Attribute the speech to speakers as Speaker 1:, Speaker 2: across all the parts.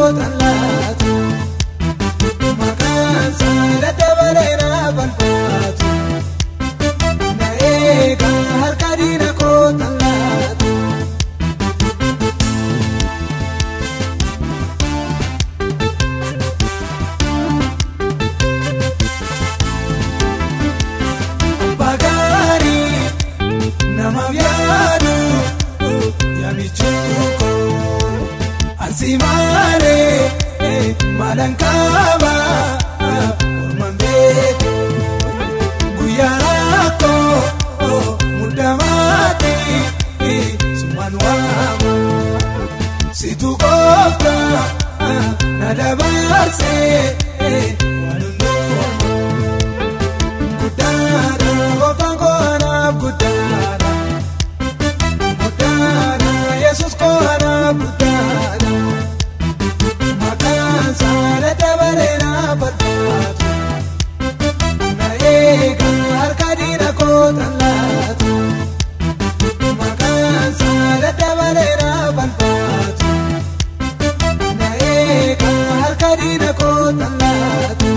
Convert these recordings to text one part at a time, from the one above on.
Speaker 1: kootan laatu maqaan isaa dabalee na balfaatu na eega harka diina kootan laatu. Bagaarii nama yaadu yaamichuuko asimaaree maalaan kaaba ormaan beeku guyyaa rakkoo mudamaati sumaan waama situ koofta na dabarsee waan hundumaa. Guddaadha gooftaan koanaaf guddaadha guddaadha yesus koanaaf guddaadha maqaan isaa dabalee na balfaatu na eega harka diina kootan laatu maqaan isaa dabalee na balfaatu na eega harka diina kootan laatu.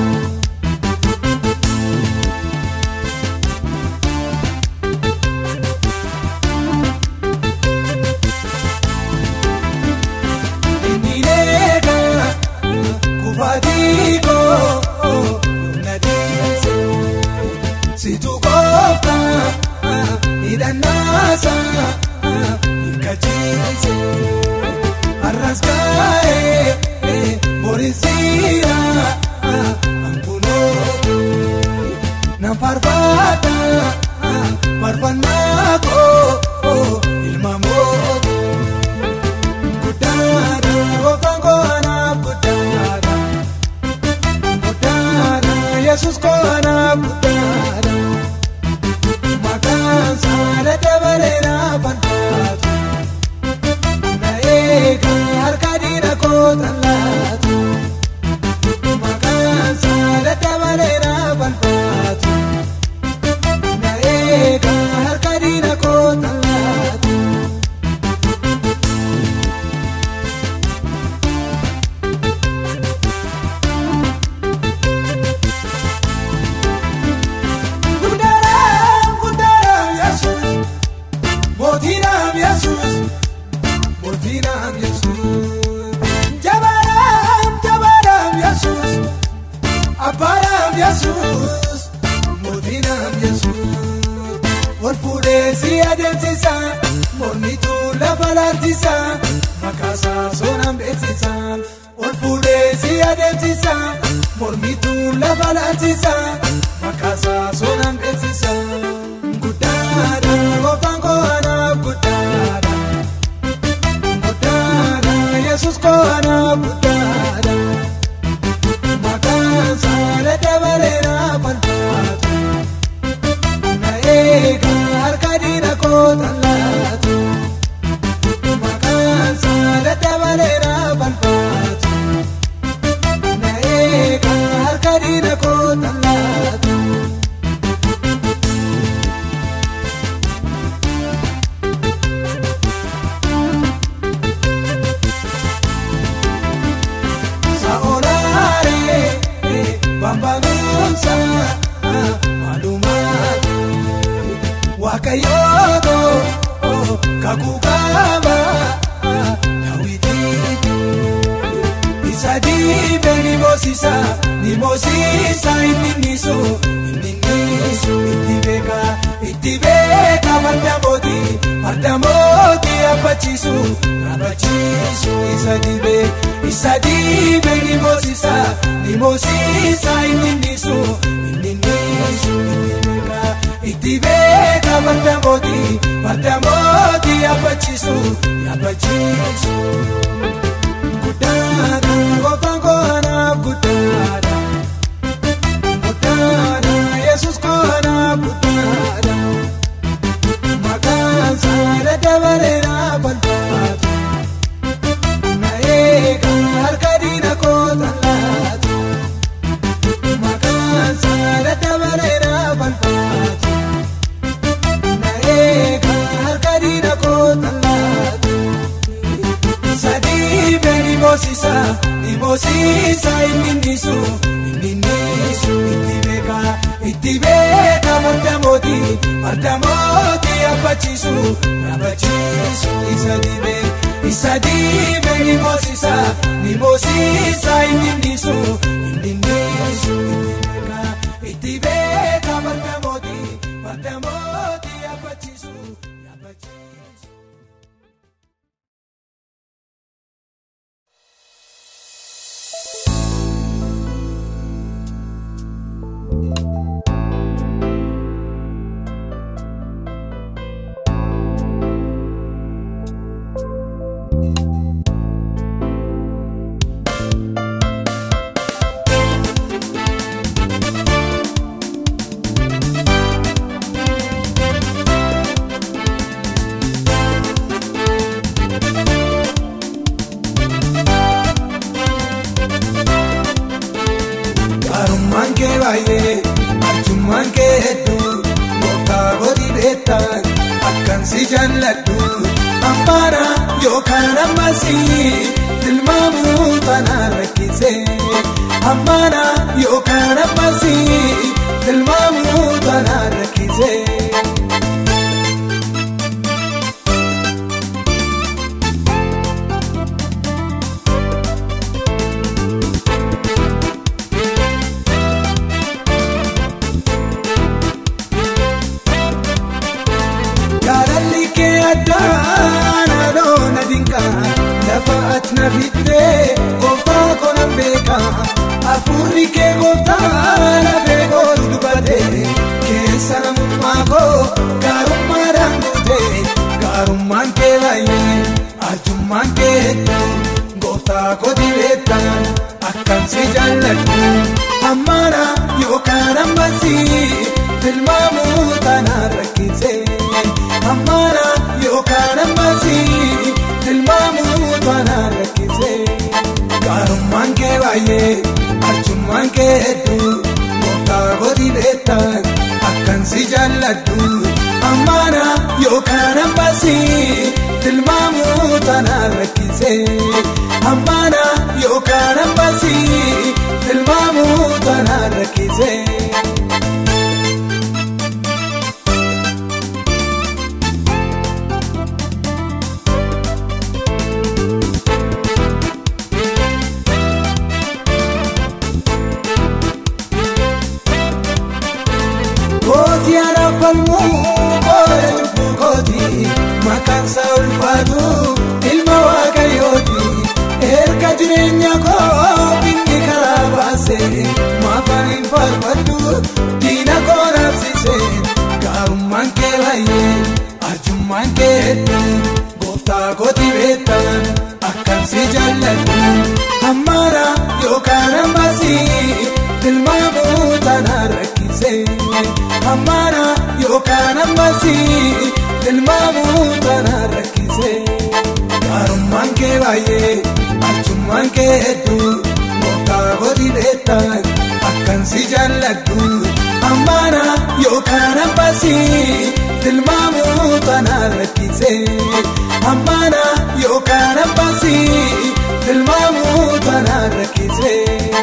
Speaker 1: Nineega kufaatiiko na deemse situ koofta hidhannaasa hirkachiise har'as kaa'ee borisira ankunoo na farfaata farfannaa koo ilma mootii. Guddaadha gooftaan koanaaf guddaadha guddaadha yesus koanaaf guddaadha maqaan isaa dabalee na balfaatu na eega harka diina kootan laatu maqaan isaa dabalee na balfaatu na eega harka diina kootan laatu. Guddaadhaan guddaadhaan yesus mootiidhaan yesus mootiidhaan yesus jabaadhaan jabaadhaan yesus abbaadhaan yesus mootiidhaan yesus wal fuudhee si adeemsisa mormituu lafa laalchisa makaasaa soonaan beeksisa wal fuudhee si adeemsisa mormituu lafa laalchisa makaasaa soonaan beeksisa guddaadha gooftaan koanaaf guddaadha guddaadha yesus koanaaf guddaadha maqaan isaa dabalee na balfaatu na eega harka diina kootan laatu maqaan isaa dabalee na balfaatu na eega harka diina kootan laatu. Saonaare bambanuunsa maalumaati waaqayyooto kakukaaba daawitiiti isa diibe ni moosisa ni moosisa inni nisu inni nisu itti beeka itti beeka farda mootii farda mootii abbachiisu abbachiisu isa diibe isa diibe ni moosisa ni moosisa inni nisu inni nisu itti beeka itti beeka farda mootii farda mootii abbachiisu abbachiisu. Guddaadha gooftaan koanaaf guddaadha guddaadha yesus koanaaf guddaadha maqaan isaa dabalee na balfaatu na eega harka diina kootan laatu maqaan isaa dabalee na balfaatu na eega harka diina kootan laatu. ni moosiisa inni nisu inni nisu itti beeka itti beeka farda mootii farda mootii abbachiisu abbachiisu isa dibe isa dibe ni moosiisa ni moosiisa inni nisu inni nisu itti beeka itti beeka farda mootii farda mootii abbachiisu abbachiisu. Gaarummaan kee baay'ee arjummaan kee hedduu gooftaa godhi beektan akkan si jaalladhu ammaana yookaan ammasii tilmaamuu tanaan rakkise ammaana yookaan ammasii tilmaamuu tanaan rakkise. Jaalalli kee addaan haaloo na dinqa lafa ati na fittee gooftaa konan beeka hafuurri kee gooftaa lafee koolu dubbate keessa namummaa koo gaarummaadhaan guute gaarummaan kee baay'ee arjummaan kee hedduu gooftaa kooti beektan akkan si jaalladhu ammaana yookaan ammasii tilmaamuu tanaan rakkise. ammaana yookaan ammasii tilmaamuu tanaan rakkise gaarummaan kee baay'ee arjummaan kee hedduu gooftaa godhi beektan akkan si jaalladhu ammaana yookaan ammasii tilmaamuu tanaan rakkise ammaana yookaan ammasii tilmaamuu tanaan rakkise. Kooti araafamuu koora cubbuu kooti maqaan isaa ulfaatu ilma waaqayyooti erga jireenya koo inni karaa baase maafaan hin faarfadhu diina koo naafsise gaarummaan kee baay'ee arjummaan kee hedduu gooftaa kooti beektan akkan si jaalladhu ammaana yookaan ammasii tilmaamuu tanaan rakkise. ammaana yookaan ammasii tilmaamuu tanaan rakkise gaarummaan kee baay'ee arjummaan kee hedduu gooftaa godhi beektan akkan si jaalladhu ammaana yookaan ammasii tilmaamuu tanaan rakkise ammaana yookaan ammasii tilmaamuu tanaan rakkise.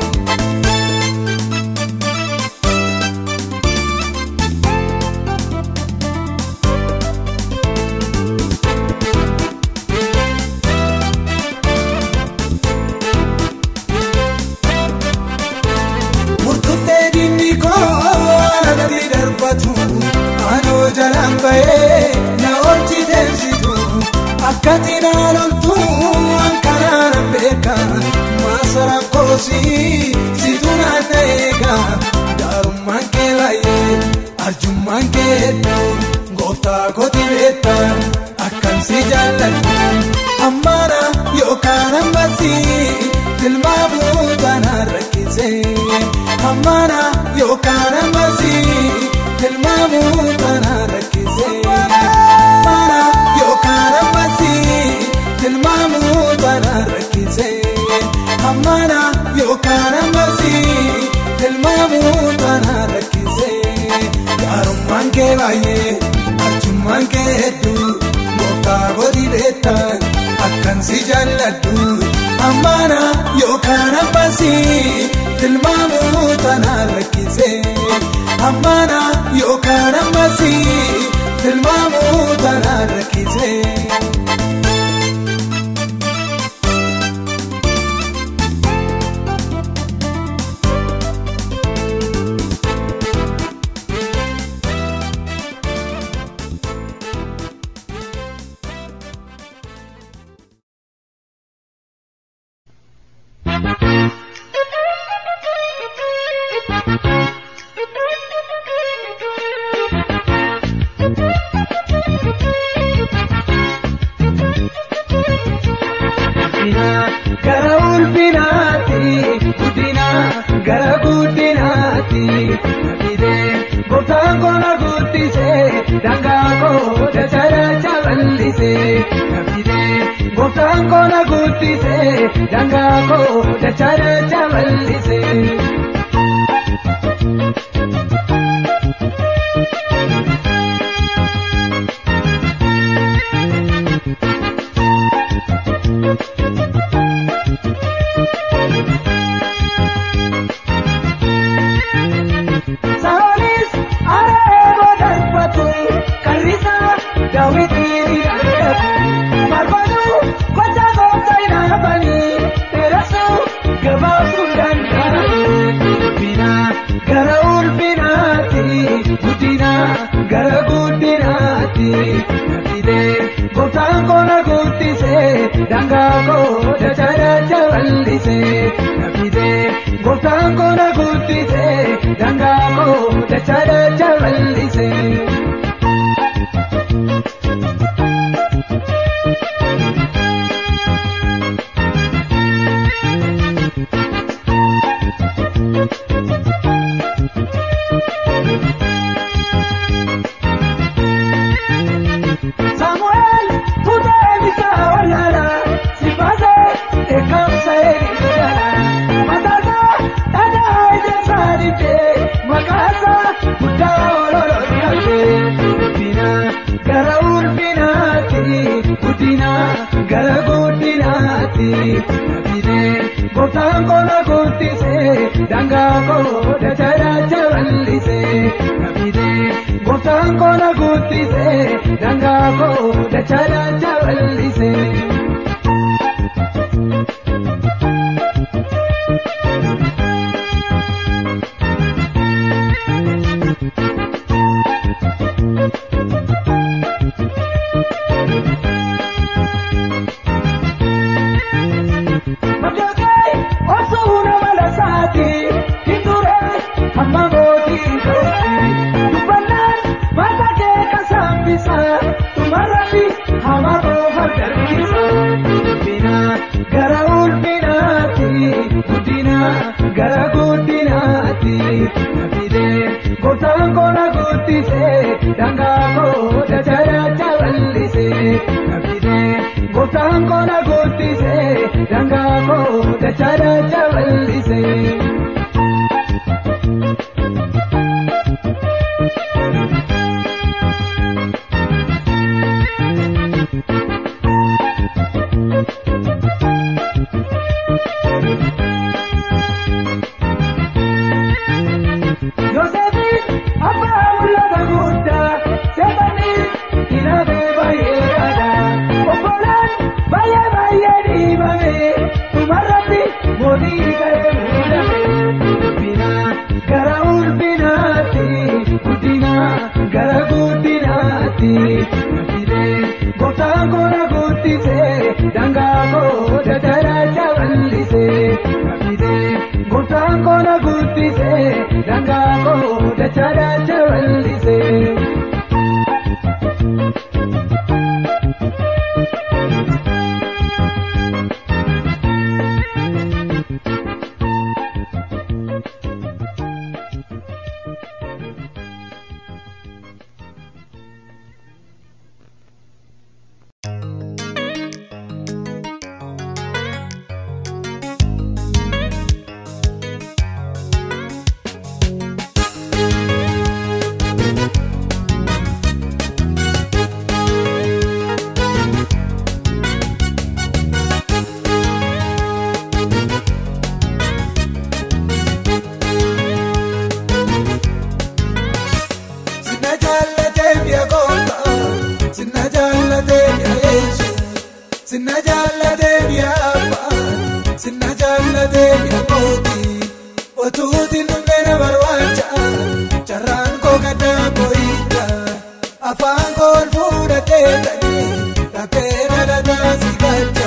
Speaker 1: murtuttee diinni koo nagatti darbatu anoo jalaan bahee na oolchi deemsitu akka xinaa loltu ankaraan beeka maasara koosii situ naanna eega gaarummaan kee baay'ee arjummaan kee hedduu gooftaa kooti beektan akkan si jaalladhu ammaana yookaan ammasii tilmaamuu tanaan rakkise ammaana yookaan ammasii tilmaamuu tanaan rakkise ammaana yookaan ammasii tilmaamuu tanaan rakkise ammaana yookaan ammasii tilmaamuu tanaan rakkise gaarummaan kee baay'ee arjummaan kee hedduu gooftaa godhi beektan akkan si jaalladhu ammaana yookaan ammasii tilmaamuu tanaan rakkise ammaana yookaan ammasii tilmaamuu tanaan rakkise.
Speaker 2: gara ulfinaatti guddina gara guddinaatti nabidee gooftaan koona guddisee dangaa koo dacharacha bal'isee nabidee gooftaan koona guddisee dangaa koo dacharacha bal'isee. Saalis areeba darbatu karrisa daawwitiin argatu marfatu gocha goota inaafani dheerasu gabaabsuu danda'ani guddina gara ulfinaatti guddina gara guddinaatti nabidee gooftaan koona guddisee dangaa koo dacharacha bal'isee nabidee gooftaan koona guddisee dangaa koo dacharacha bal'isee. Samuel tutee bitaa walaala sifaasee eegamsa eegisala mataasaa dhagaa ijaarsaa dibdee maqaasaa guddaa ololoo dhabdee guddina gara ulfinaatti guddina gara guddinaatti nabidee gooftaan koona guddisee dangaa koo dacharacha bal'isee nabidee gooftaan koona guddisee dangaa koo dacharacha bal'isee. Majookee osoo nama lasaati hinduree hamma mootii ta'uuti dubbannaan mata kee kasaambisa tumarratti hama koofa dargisa guddina gara ulfinaatti guddina gara guddinaatti nabidee gooftaan koona guddisee dangaa koo dacharacha bal'isee nabidee gooftaan koona guddisee dangaa koo dacharacha bal'isee. Yoseefin abbaa mul'ata guddaa seetanii hinaafee baay'ee yaada obbolaan baay'ee baay'ee dhiibame dhumarratti mootii ka'ee muudame guddina gara ulfinaatti guddina gara guddinaatti nabidee gooftaan koona guddisee dangaa koo dacharacha bal'isee nabidee gooftaan koona guddisee dangaa koo dacharacha bal'isee.
Speaker 1: jaallatee biyya kooti otuuti dhumne na barbaacha carraan koo gaddaa boo'icha afaan koo ol fuudhatee ta'ee dhabbee dhalataa si galcha.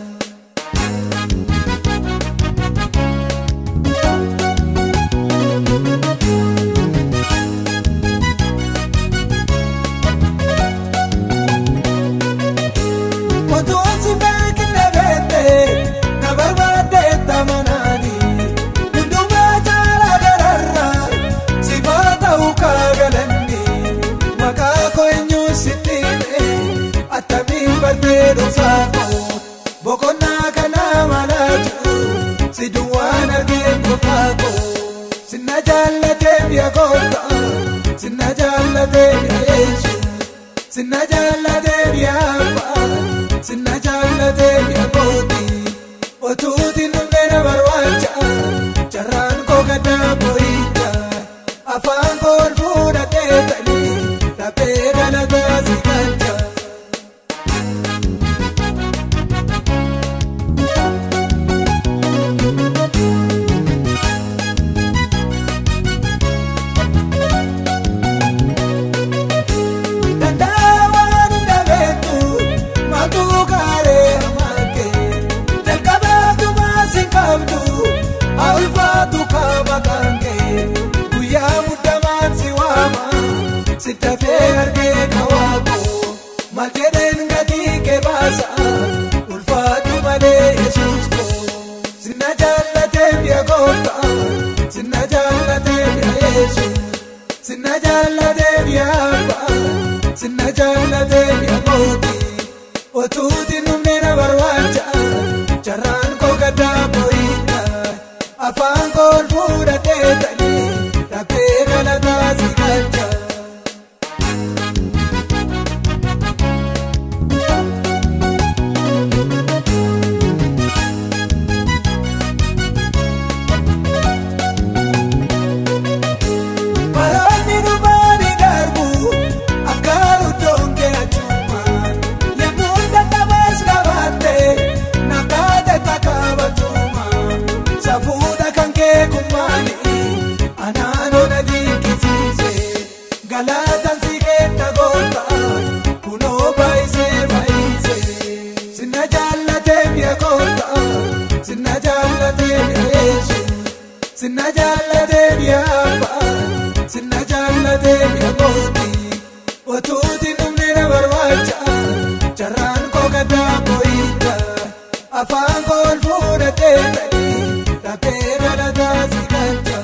Speaker 1: Otuun si beekne beekte na barbaadde tamanaani hundumaa caalaa gararraa si ta'u kaagalanni maqaa koo eenyuun sitti hime attamiin bartee dhoksaa koo boqonnaa kanaa malaatu si duwwaan argee qofaa koo sinna jaallatee biyya koota sinna jaallatee biyya yeesu sinna jaallatee biyya abbaa sinna jaallatee biyya kooti otuuti dhumne na barbaacha carraan koo gaddaa boo'icha afaan koo ol fuudhatee ta'ee dhabbee dhalataa si galcha. Danda'awwan dhabeetu maquu gaaree amaakee jalqabaatu maasii qabdu ulfaatu kaaba kankee guyyaa muddamaan si waama si dafee argee kawaako maljedheen gatii kee baasa ulfaatu malee yesuus koo sinna jaallatee biyya goota sinna jaallatee biyya yesuus. Sinna jaallatee biyya abbaa sinna jaallatee biyya kooti otuuti dhumne na barbaacha carraan koo gaddaa boo'icha afaan koo ol fuudhatee ta'ee dhabbee dhalataa si galcha. Baroonni dhumaani darbu akkaaru doonke achuma yemmuu dadhabaas qabaatte nakaate takaabatuma safuudha kan kee kummaani anaanoo na dinqisiise galaataan si keetta goota kunoo baay'isee baay'ise sinna jaallatee biyya goota sinna jaallatee biyya yeesu. Sinna jaallatee biyya abbaa sinna jaallatee biyya kooti otuuti dhumne na barbaacha carraan koo gaddaa boo'icha afaan koo ol fuudhatee ta'ee dhabbee dhalataa si galcha.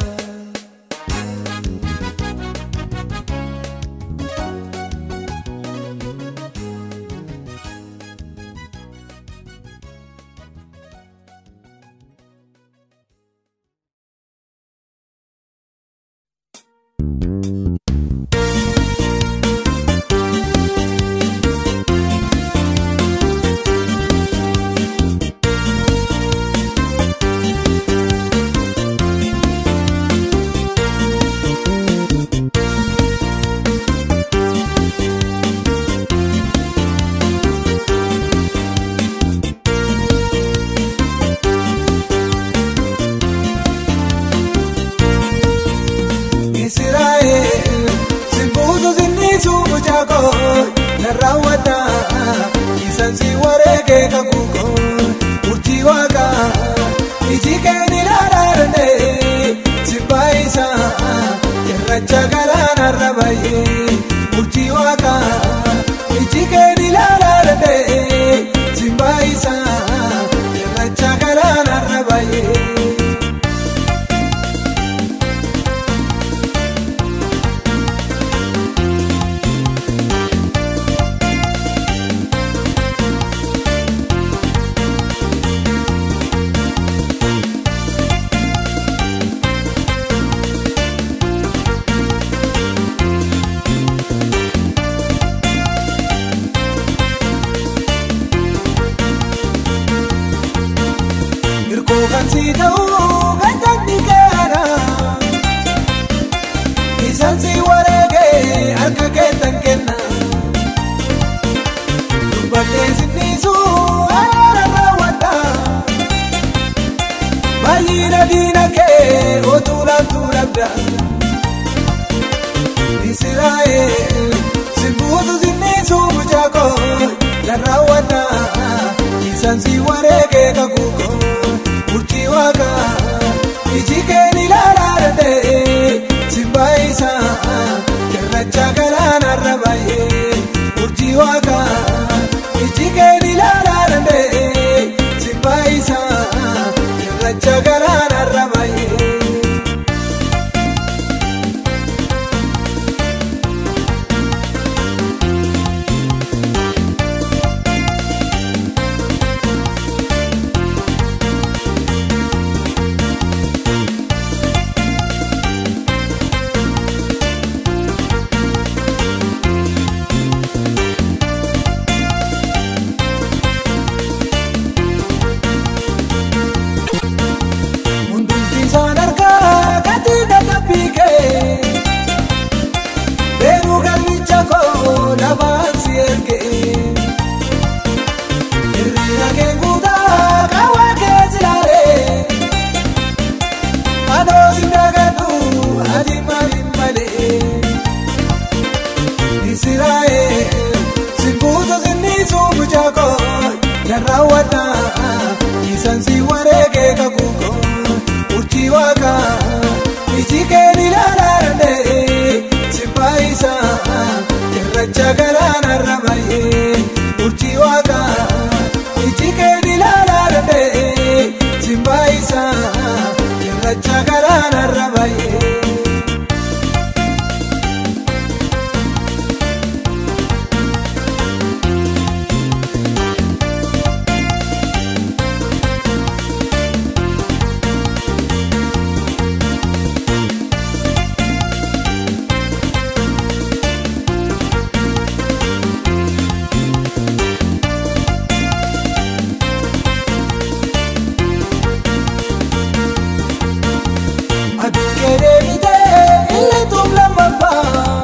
Speaker 1: Israa'eel simbuutu sinniisu mucaakoo na raawwata isaan si wareegee kakuukoo murtii waaqaa iji keen ilaalaa sibbaa isaa irracha galaanarra baay'ee murtii waaqaa iji keen ilaalaa sibbaa isaa irracha galaanarra baay'ee. Hirkoo kan si ta'uu gajanni gaara isaan si wareegee harka keetan kenna dubbatee sinniisu alaala raawwadha Fayyina diina kee otuu laattuu dhabda. Israa'eel simbuutu sinniisuu mucaakoo garraawwanna isaan si wareegee kakuukoo urjii waaqaa iji keen ilaalaa danda'ee simbaa isaa cirracha galaanarra baay'ee urjii waaqaa iji keen ilaalaa danda'ee simbaa isaa cirracha galaanarra baay'ee. Hundumti isaan harkaa gatii dadhabbii kee Deemuu galmicha koo lafaan si ergee Hirriira kee guutaa qaawwaa kee silaalee Anoo si dagadhu ati maaliin malee Israa'eel simbuutu sinniisuu mucaakoo garraawwadha isaan si wareegee kakuukoo urjii waaqaa iji keen ilaalaa danda'ee simbaa isaa cirracha galaanarra baay'ee urjii waaqaa iji keen ilaalaa danda'ee simbaa isaa cirracha galaanarra baay'ee. Aduu keedee bitee illee tuum lammaffaa.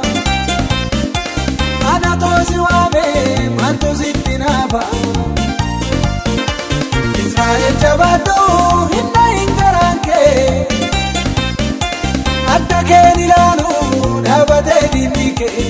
Speaker 1: Ana toosi waamee mantu sitti naafa. Israa'eel jabaadhuu hinna hin garaan kee. Adda keen ilaalu dhaabatee diinni kee.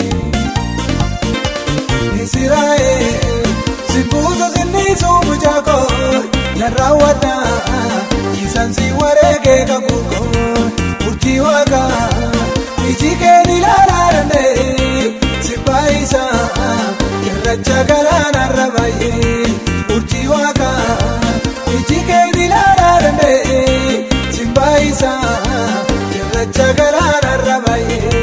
Speaker 1: Israa'eel simbuutu sinniisuu mucaakoo narraawwadha isaan si wareegee kakuukoo urjii waaqaa iji keen ilaalaa danda'ee simbaa isaa cirracha galaanarra baay'ee urjii waaqaa iji keen ilaalaa danda'ee simbaa isaa cirracha galaanarra baay'ee.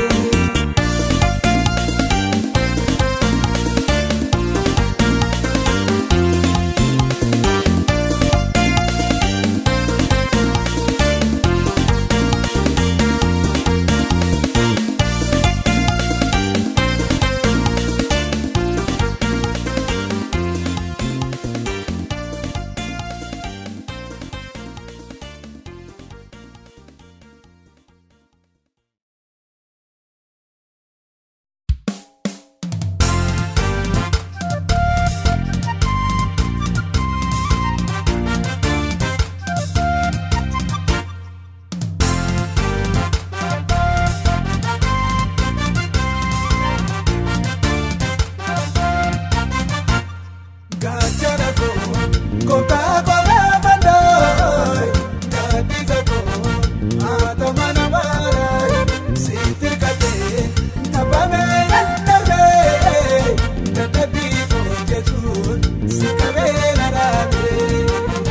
Speaker 1: Gaachana koo gooftaa kophee fannooy gaaddisa koo haata mana maaraay sitti hirkatee taphame dadhabee dadhabbii koo jechuun si qabee na dhaabee.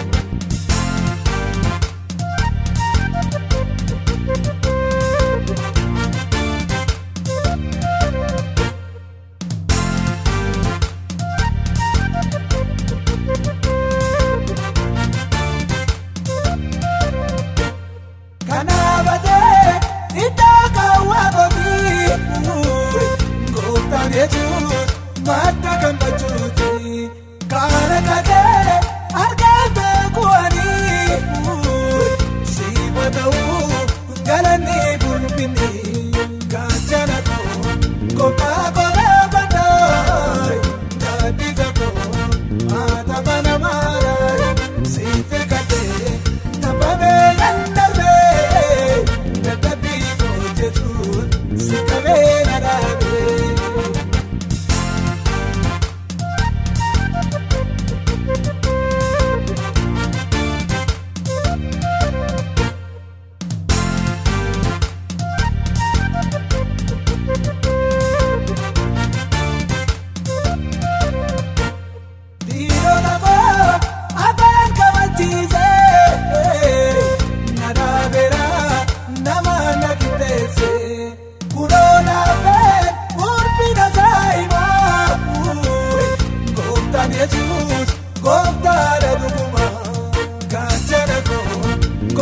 Speaker 1: Kanaabatee iddoo kaawwaa kooti gooftaan jechuun madda gammachuuti. Kaana kakee argaan beekuwanii siima ta'uu galanni bulbinni gaachana koo gooftaa kophee fannooy gaaddisa koo haata mana maaraay sitti hirkatee taphame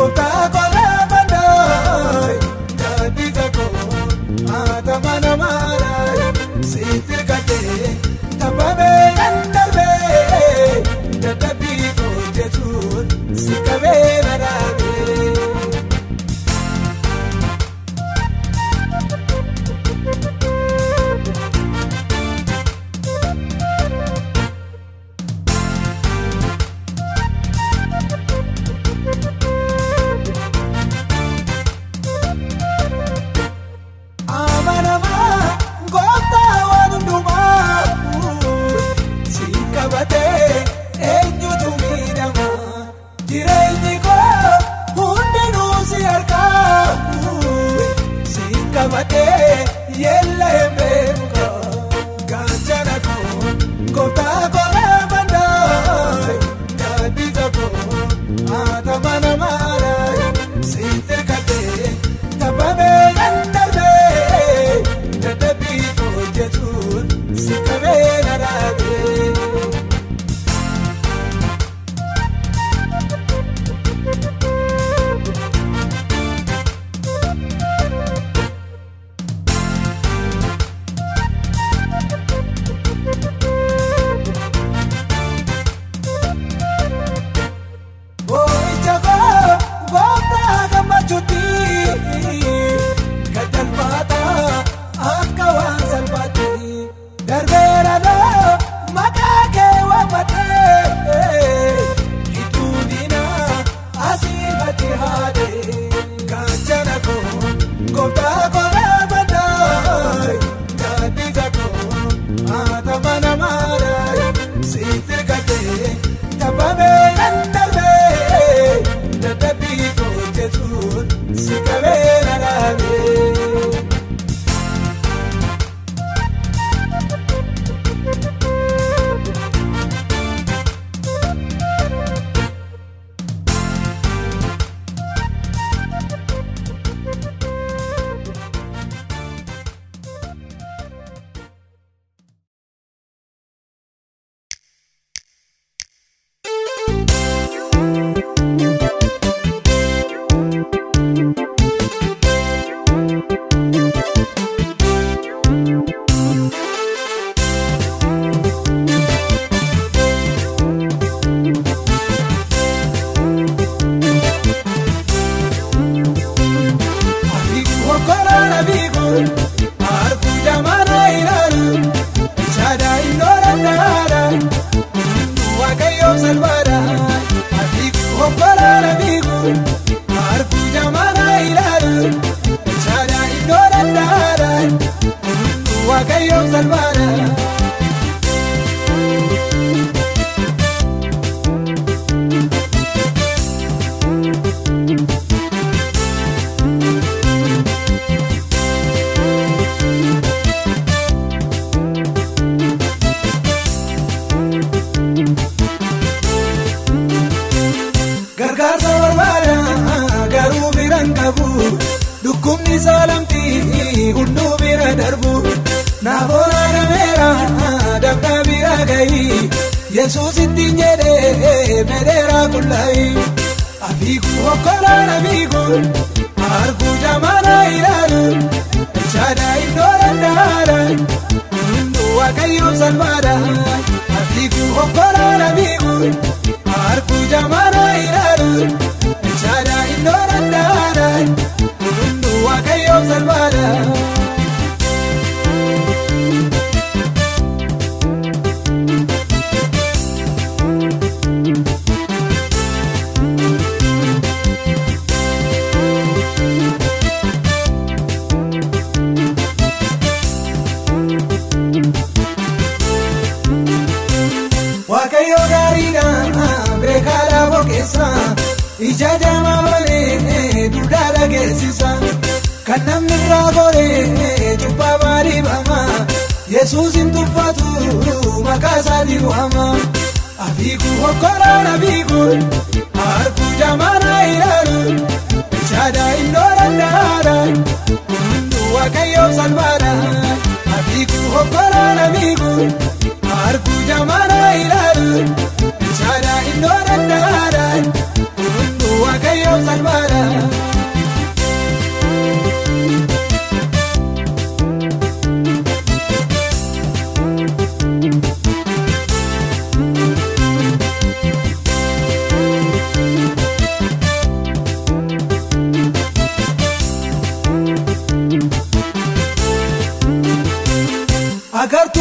Speaker 1: gooftaa koolaa mandaayi gaaddiisa koo haata mana maadaayi sitti gadhee taphame kan darbee dadhabbii koo jechuun si qabee na dhaabee. Amanamaa gooftaa waan hundumaa si qabatee eenyutu miidhama jireenyi koo hundinuu si harkaa si qabatee yeella beeku gaachana koo gooftaa koolaa mandaayi gaaddiisa koo haata mana maadaayi sitti gadhee taphame kan darbee dadhabbii koo jechuun si qabee na dhaabee. Boo'icha koo gooftaa gammachuutti gadalfaata akka waan salphaatti darbeera loo maqaa kee waammatee gidduu diinaa asii gadi haadhe gaachana koo gooftaa koolaa mandaayi gaaddiisa koo haata mana maadaayi sitti gadhee taphame kan darbee dadhabbii koo jechuun si qabee na dhaabee. Abiiku hokkoraan abiiku harkuu jamaana ilaalu shaadaa innoo dandaara waaqayyoo salphaadha. Abiiku hokkoraan abiiku harkuu jamaana ilaalu shaadaa innoo dandaara waaqayyoo salphaadha. gargaarsa barbaada garuu biraan qabu dhukkubni saalamtii hunduu bira darbu naafoon adameera dabda bira gahi yesuus ittiin jedhee medheera qullaayi abiiku hokkolaan abiiku harkuu jamaana ilaalu shaadaa iddoo dandaara hunduu waaqayyoo salphaadha abiiku hokkolaan abiiku harkuu jamaana ilaalu shaadaa iddoo dandaara hunduu waaqayyoo salphaadha. Waaqayyo gaariidha beekaadha boqeessa ija jama malee duudhaa dhageessisa kan namni irraa goree cubbaa baadhifama yesuus hin tuffatu maqaa isaatiin waama abiiku hokkoraan abiiku harkuu jamaana ilaalu shaadaa innoo dandaara hunduu waaqayyoo salphaadha abiiku hokkoraan abiiku harkuu jamaana ilaalu shaadaa innoo dandaara hunduu waaqayyoo salphaadha.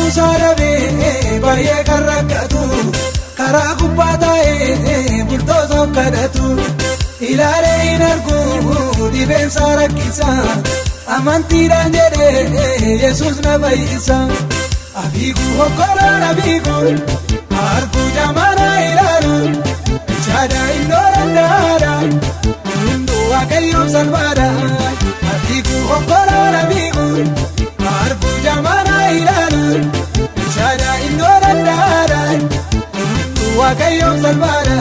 Speaker 1: isaa dhabee baay'ee kan rakkatu karaa gubbaa taa'ee bultootaaf kadhatu ilaalee hin argu dhibeensaa rakkisa amantiidhaan jedhee yesus na fayyisa abiigu hokkolaan abiigu arguu jamaana ilaalu ichaadha innoo dandaadha hunduu waaqayyoon salphaadha abiigu hokkolaan abiigu arguu jamaana ilaalu ichaadha innoo dandaadha hunduu waaqayyoon salphaadha.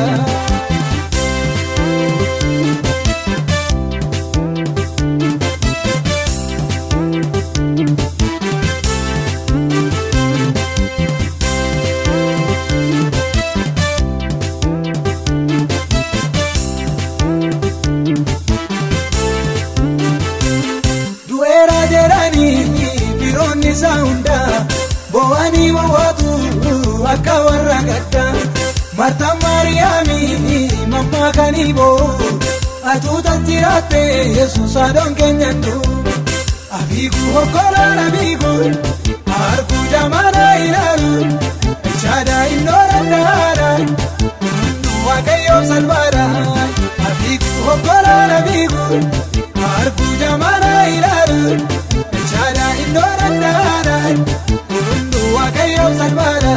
Speaker 1: du'eera jedhanii firoonni isaa hunda bo'anii bo'ootu akka warra gadda martaan maariyaamii mammaa kanii bo'u atuutas jiraatte yesus haadhoon keenyattu abiigu hokkolaan abiigu arguu jamaana ilaalu ichaadha innoo dandaadha waaqayyoon salphaadha abiigu hokkolaan abiigu arguu jamaana ilaalu ichaadha innoo dandaadha hunduu waaqayyoon salphaadha.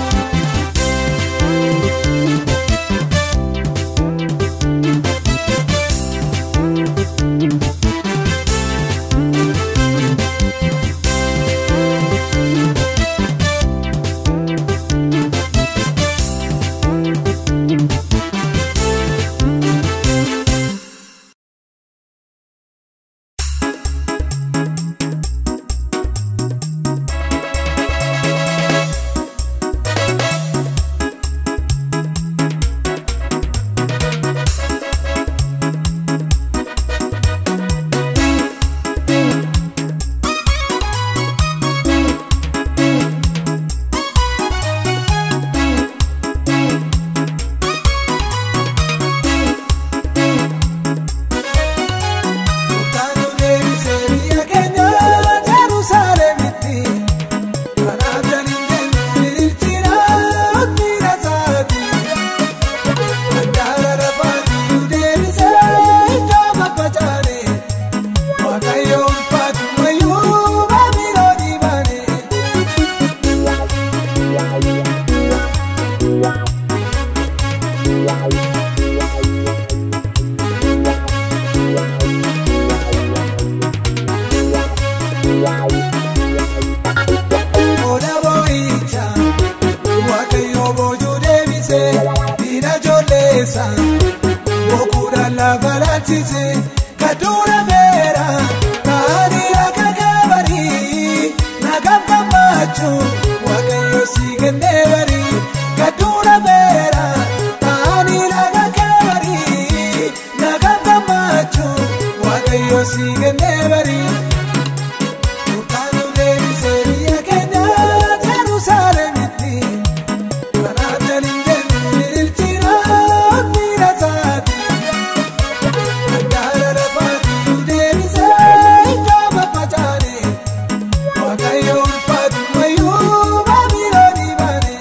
Speaker 1: Murtaa'uu deebisee biyya keenya Yerusaalemitti kanaaf jaliin jennu ililchina miira isaati. Handaara lafaatti deebisee iddoo babbacaane Waaqayyo ulfaatu mayyuu baabiroo dhiibane. Oda boo'icha Waaqayyo boojuu deebisee diina ijoolleessa bokuudhaan lafa laalchise kadduudha beera taa'anii akka gabarii nagaaf gammachuu Waaqayyo si kennee barii kadduudha beera taa'anii akka gabarii nagaaf gammachuu Waaqayyo si kennee barii. Murtaa'uu deebisee biyya keenya Yerusaalemitti kanaaf jaliin jennu ililchina miira isaati. Handaara lafaatti deebisee iddoo babbacaane Waaqayyo ulfaatu mayyuu baabiroo dhiibane.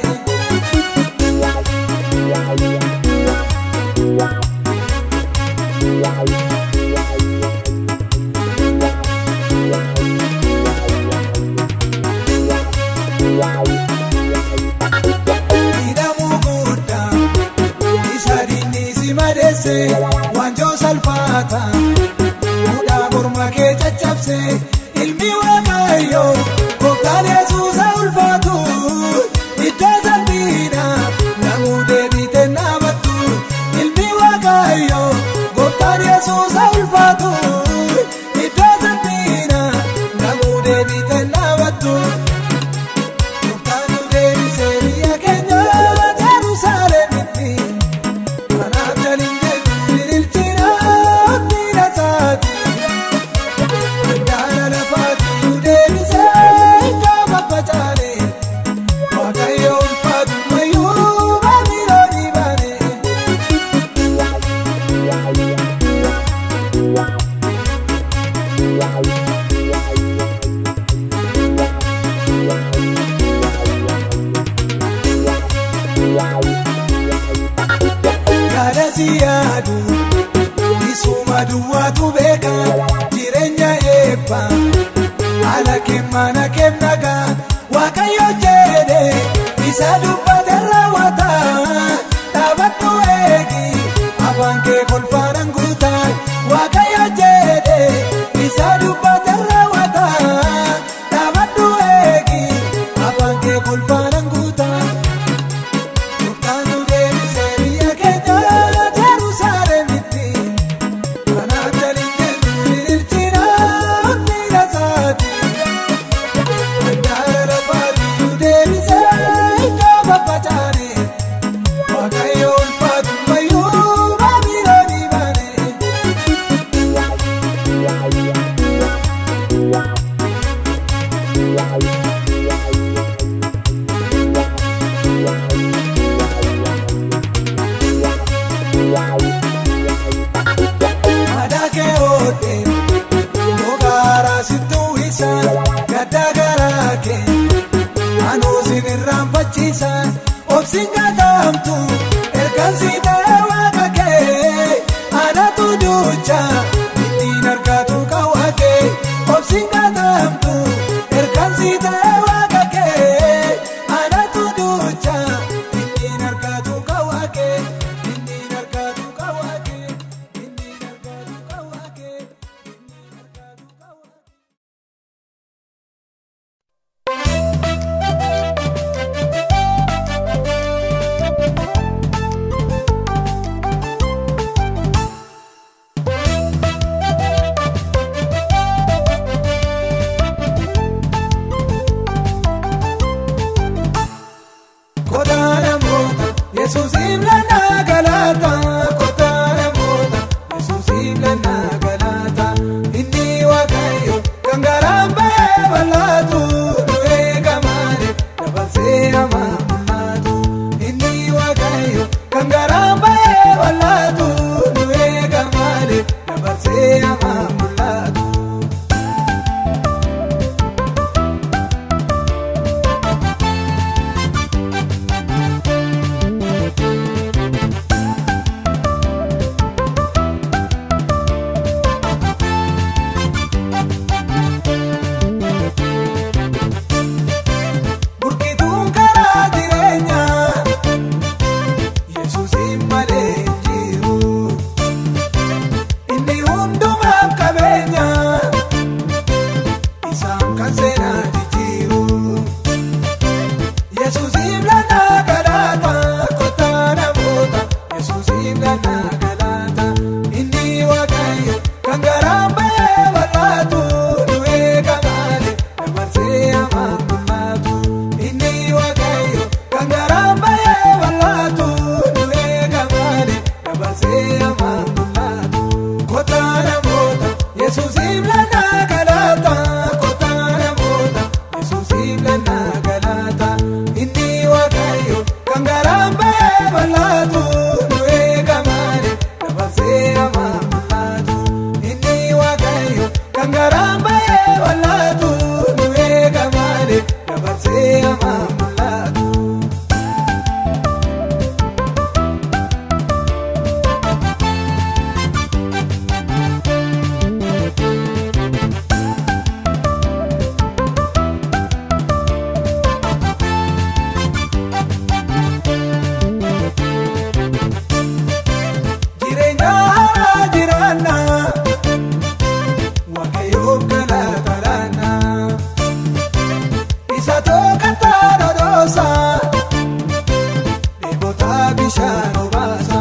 Speaker 1: Hidhamuu guddaa isa diinni si madeesse waanjoo salphaata fuudhaa morma kee caccabse ilmi waaqayyo gooftaan yesuusa ulfaatu iddoo salphiidha namuu deebite naamattu ilmi waaqayyo gooftaan yesuusa ulfaatu iddoo salphiidha namuu deebite naamattu. Murtaa'uu deebisee biyya keenya Yerusaalemitti kanaaf jaliin jennu ililchina miira isaati. Handaara lafaatti deebisee iddoo babbacaane Waaqayyo ulfaatu mayyuu baabiroo dhiibane. abbaa duwwaatu beeka jireenya eebba haala keemmaana keemnagaa waaqayyo jedhe isa dubbate raawwata dhaabadhu eegi afaan kee kolfaanan guuta waaqayyo jedhe isa dubbate raawwata dhaabadhu eegi afaan kee kolfaanan guuta. Murtaanu deebisee biyya keenya Jerusalemitti. Kanaaf jalli ililchina miila isaati. Handaara lafaati nu deebisee iddoo babbacaane. Waaqayyo ulfaatu mayyuu baabiloonii baane. Aadaa kee oolchee Mogaaraa sittuu isa gadda garaa kee Anuu sin irraanfachiisa obsin gataamtu ergaan si ta'e waaqa kee Anaatu duucha ittiin argaatu qawwa kee obsin gataamtu ergaan si ta'e waaqa kee Anaatu duucha ittiin argaatu qawwa kee ittiin argaatu qawwa kee ittiin argaatu qawwa kee ittiin argaatu qawwa kee. Kotaa namoota Yesuusiin lannaa galaata. Kotaa namoota Yesuusiin lannaa galaata. Inni waaqayyo kan garaan ba'ee bal'aatu. Nu eega malee dabarsee hamaa mul'atu. Inni waaqayyo kan garaan ba'ee bal'aatu. Nu eega malee dabarsee hamaa mul'atu. Burkituun karaa jireenyaa Yesuusiin malee hin jiru. Inni hundumaaf qabeenya isaan kan seenaa jijjiiru. Yesuusiin lannaa galaata kottaa namoota Yesuusiin lannaa galaata inni waaqayyo kan garaan ba'ee bal'aatu nu eega malee dabarsee hamaa mul'atu inni waaqayyo kan garaan ba'ee bal'aatu nu eega malee dabarsee hamaa mul'atu kottaa namoota Yesuusiin lannaa galaata kottaa namoota Yesuusiin lannaa galaata inni waaqayyo kan garaan ba'ee bal'aatu nu eega malee dabarsee hamaa mul'atu inni waaqayyo kan garaan ba'ee bal'aatu nu eega malee dabarsee hamaa mul'atu. Jireenya haaraa jiraanna waaqayyoof galata laanna isa tokkattaa dhodhoosa dheebota bishaan obaasa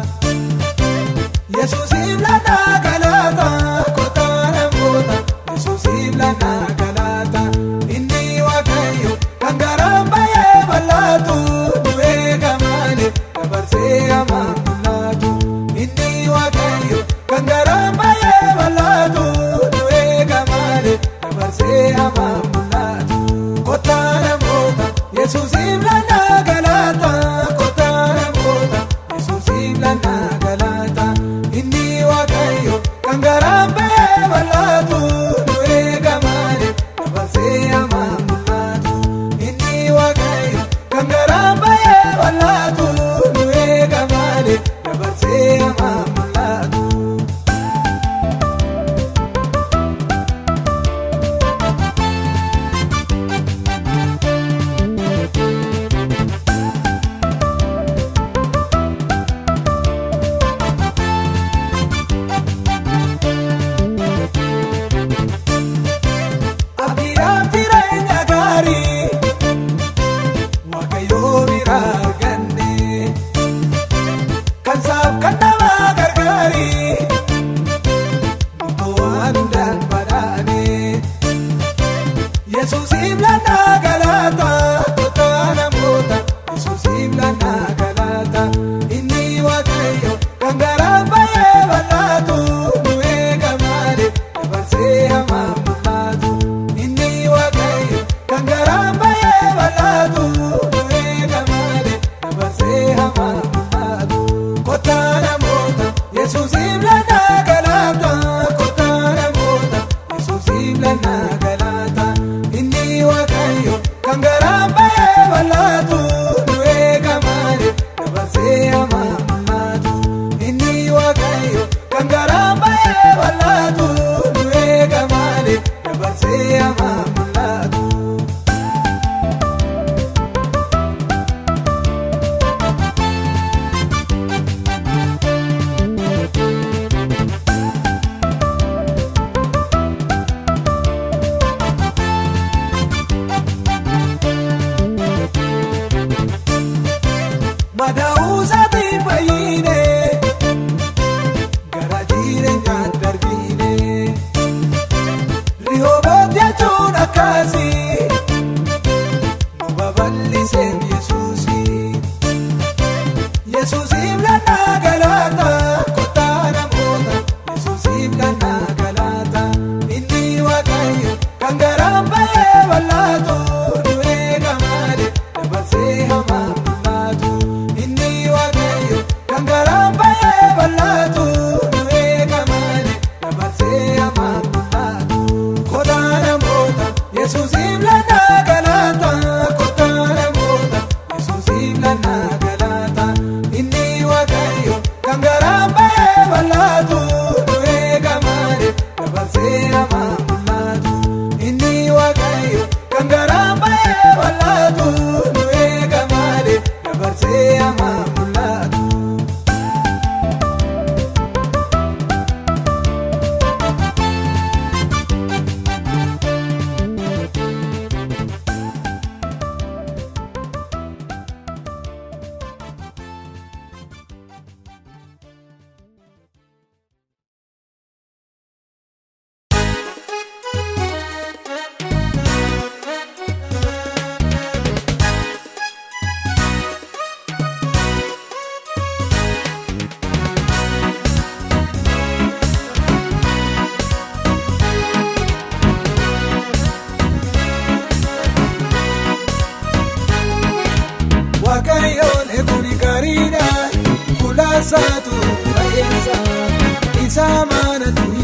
Speaker 1: Yesuusiif lannaa galata kottaa namoota Yesuusiif lannaa galata inni waaqayyo kan garaan ba'ee bal'aatu nu eega malee dabarsee hamaa mul'atu inni waaqayyo kan garaan ba'ee bal'aatu nu eega malee dabarsee hamaa mul'atu kottaa namoota Yesuusiif lannaa galata kottaa namoota Yesuusiif lannaa galata inni waaqayyo kan garaan ba'ee bal'aatu nu eega malee dabarsee hamaa mul'atu inni waaqayyo kan garaan ba'ee bal'aatu nu eega malee dabarsee hamaa mul'atu.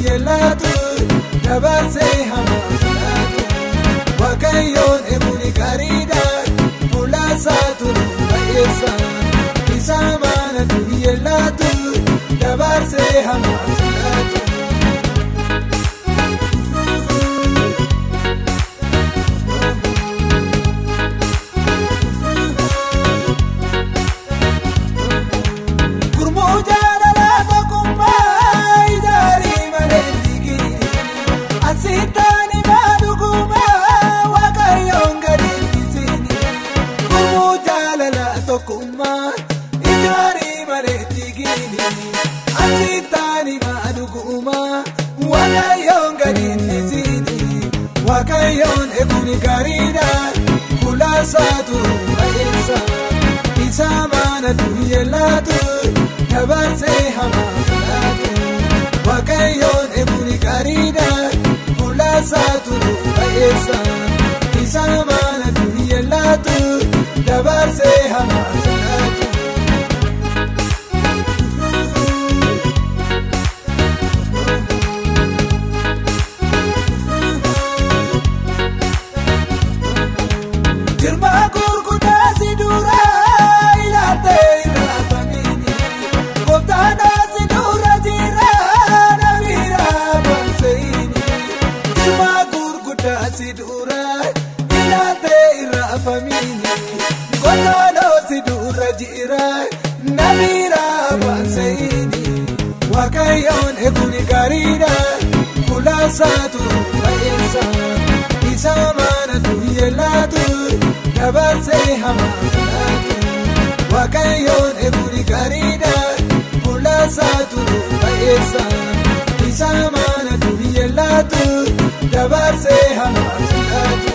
Speaker 1: yellaatu dabarsee hamaaf laatu waaqayyoon eeguun gaariidha fuulaasaa turu baay'eessa isa maanatu yellaatu dabarsee hamaaf laatu. Gurmuu jaalalaa tokkummaa ijaarii malee digiri asittaani baadugummaa waaqayyoon gadi dhiisini. Gurmuu jaalalaa tokkummaa ijaarii malee digiri asittaani baadugummaa waaqayyoon gadi dhiisini. Waaqayyoon eeguun gaariidha fuulaasaa turu baay'eessa. isa maanatu yellaatu dabarsee hamaaf laatu waaqayyoon eeguun gaariidha fuulaasaa turu baay'eessa isa maanatu yellaatu dabarsee hamaaf laatu. Jirmaa gurguddaa si duraa ilaaltee irraa famiini. Gooftaadhaa si dura jira namiira banseeni. Jirmaa gurguddaa si duraa ilaaltee irraa famiini. Gooftaadhaa si dura jira namiira banseeni. Waaqayyoon eeguun gaariidha fuulaasaa turu baay'eessa. Isa maanatu yellaatu dabarsee hamaaf laatu. Waaqayyoon eeguun gaariidha fuulaasaa turu baay'eessa. Isa maanatu yellaatu dabarsee hamaaf laatu.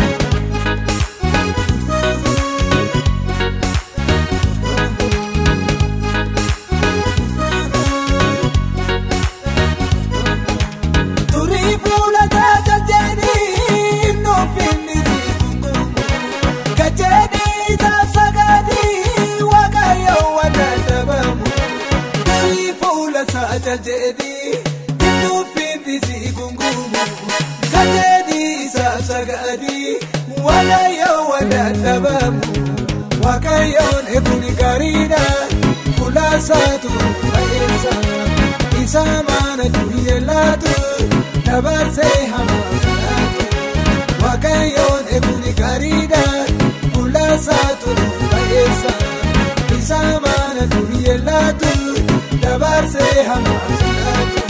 Speaker 1: Turii fuula tajaajilanii nuufinni jiruun gajeedii taasagaadii waaqayyoon wanta dhabamu. Turii fuula tajaajilanii nuufinni jiruun gajeedii taasagaadii waaqayyoon wanta dhabamu. Waaqayyoon eeguun gaariidha fuulaasaa turu baay'eessa. Isa maanatu yellaatu dabarsee hamaaf laatu. Waaqayyoon eeguun gaariidha fuulaasaa turu baay'eessa. Isa maanatu yellaatu dabarsee hamaaf laatu.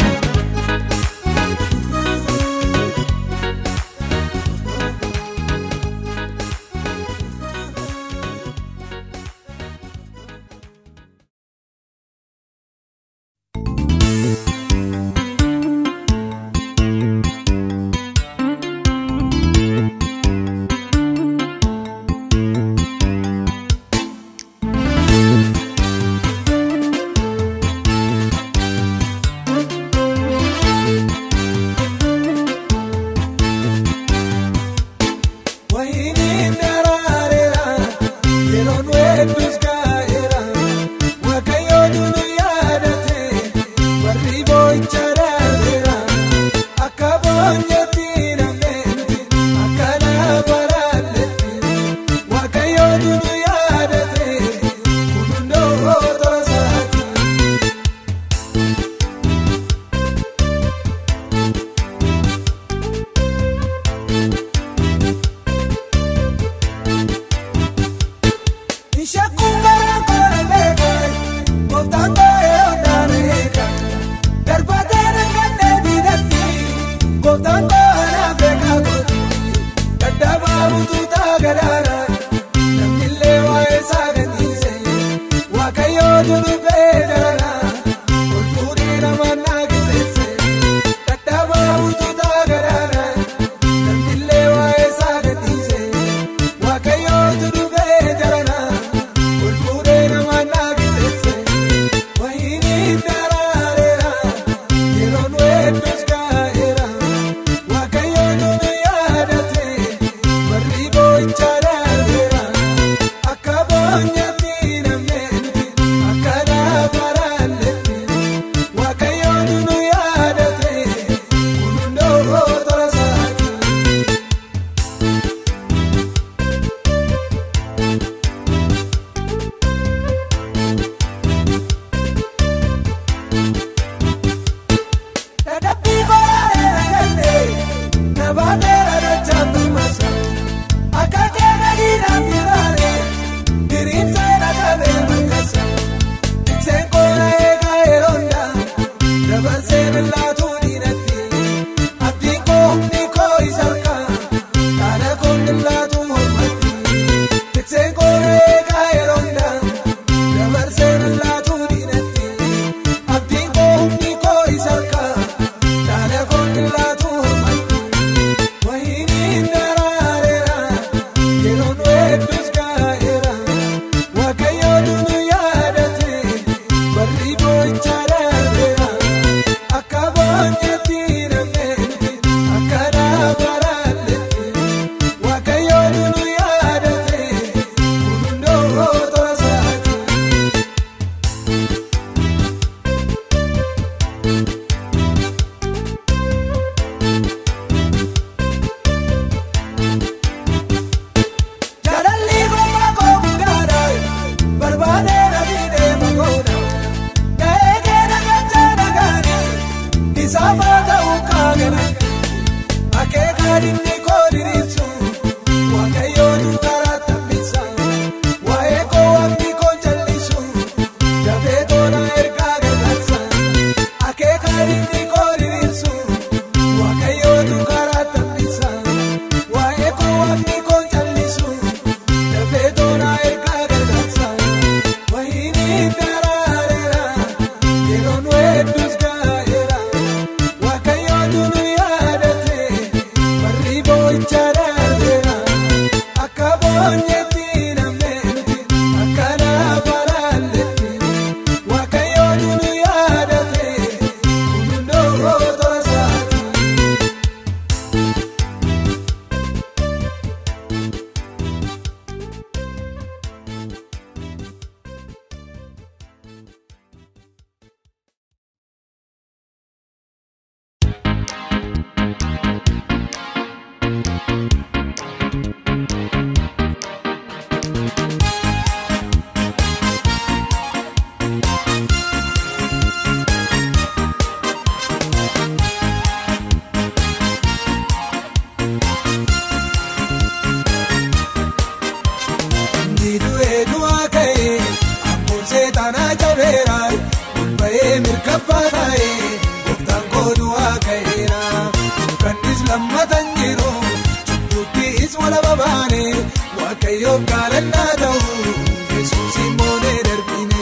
Speaker 1: Wayiniin daraareera yeroon weedduus gaa'eera waaqayyoon nu yaadate warri boo'icha darbeera akka boonyeetti namneetti akka lafa raalletti waaqayyoon nu yaadate kun hundoo tolasaati. Ishakun bara kora beeka, gooftaan baay'ee onaa beeka. Darbataan kannee diidatti, gooftaan baay'ee beeka gooti. Dadhabaa butuutaa gadaara, namnillee waa'ee isaa gadhiise. Waaqayyoo durubee darara, ol fuudhee nama naa qixeesse. Dadhabaa butuutaa gadaara, namnillee waa'ee isaa gadhiise. Waaqayyoo durubee darara, ol fuudhee nama naa qixeesse. Wayiniin daraareera, yeroon weedduus gaa'eera. dabarseen laatu diinatti abdiin koo humni koo isa harkaa dhaala koon laatu hormatti tikseen koo eegaa yeroo hundaa dabarseen laatu diinatti abdiin koo humni koo isa harkaa dhaala koon laatu hormatti wayiniin daraareera yeroon hedduus gaa'eera waaqayyoon nu yaadate barri boo'ichaa darbeera akka boonyeetti namneetti akka dhaabaraalletti waaqayyoon nu yaadate kun hundoo tola isaati. Jaalalli gooma koo guddaadha barbaadee nabii deema goona ga'ee keenya gachaa dhagaani isaa baata ukkaagana akeekaa dinni koo diriirsu waaqayyoon karaa taphisa waa'ee koo waqtii koo jallisu dafee tola ergaa gargaarsa akeekaa dinni koo diriirsu waaqayyoon karaa taphisa waa'ee koo waqtii koo jallisu. Dafee tola ergaa gargaarsa wayini daraareera yeroon hedduus gaa'eera waaqayyoon nu yaadate barri boo'ichaa darbeera akka boonyeetti namneetti akka dhaabaraalletti waaqayyoon nu yaadate kun hundoo tola isaati. Niiduu du'aa ka'ee ammoo seexanaa jabeera bahee mirkaffaa taa'ee gooftaan koo du'aa ka'eera kannis lammatan jiru cubbuuttis wala babaane waaqayyoof gaalannaa ta'u yesuus immoo nee darbine.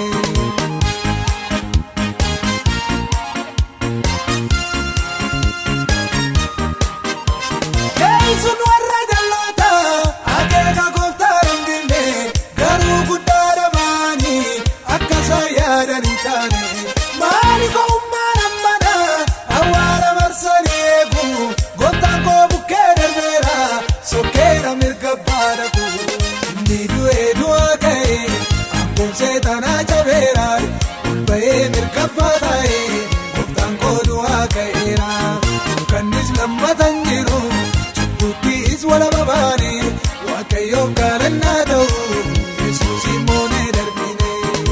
Speaker 1: Yesuun warra jalloota akeeka gooftaa dhungine garuu guddaa dhamaani akka isaan yaadan hin taane maali ko'ummaan ammana awwaala marsanii eegu gooftaan koo bukkee darbeera sokkeera mirga baadhatu inni du'ee du'aa ka'e amboon seexanaa jabeera bahee mirga baataa'e gooftaan koo du'aa ka'eera kannis lammatan jiru. Cubbuuttis wala babaane waaqayyoof gaalannaa ta'u yesuus immoo nee darbine.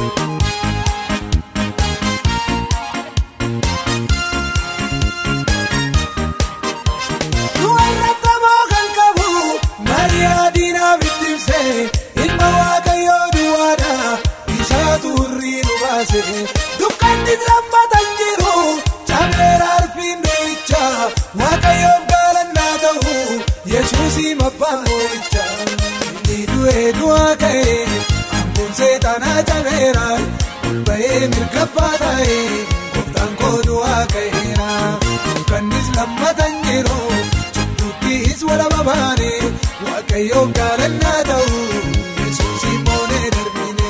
Speaker 1: Du'arra taboo kan qabu Mariyaa diinaaf itti ibse ilma waaqayyoo duwwaadha isaatu hurrii nu baase dukkannis lammatan jiru cabeera arfiin du'icha waaqayyoof gaalannaa ta'u yesuusii mabbaan moo'icha inni du'ee du'aa ka'e amboon seexanaa cabeera bahee mirgaffaa taa'e gooftaan koo du'aa ka'eera dukkannis lammatan jiru cubbuuttis wala babaane waaqayyoof gaalannaa ta'u yesuus immoo nee darbine.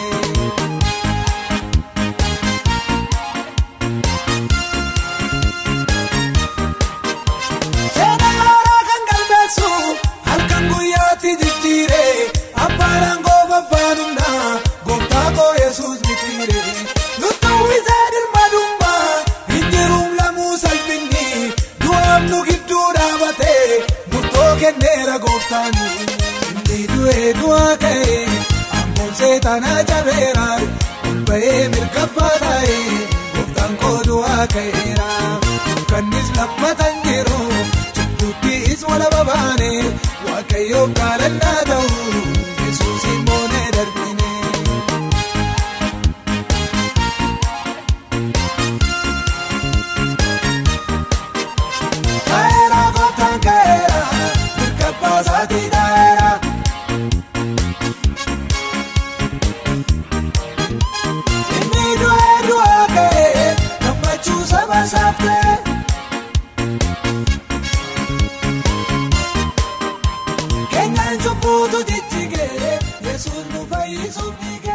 Speaker 1: Seenaa haaraa kan galmeessu halkan guyyaatti jijjiire abbaan aangoo babbaanumna gooftaa koo yesuus mitiire nutti uwwisee dirma dummaa hin jiruun lamuu salphinni du'aaf nu gidduu dhaabate murtoo kenneera gooftaani inni du'ee du'aa ka'e ammoon seexanaa jabeera bahee mirgaffaa taa'e gooftaan koo du'aa ka'eera kannis lammatan jiru cubbuuttis wala babaane waaqayyoof gaalannaa ta'u yesuus immoo nee darbine. cubbuutu jijjigee yesuus nu fayyisuuf dhiigee.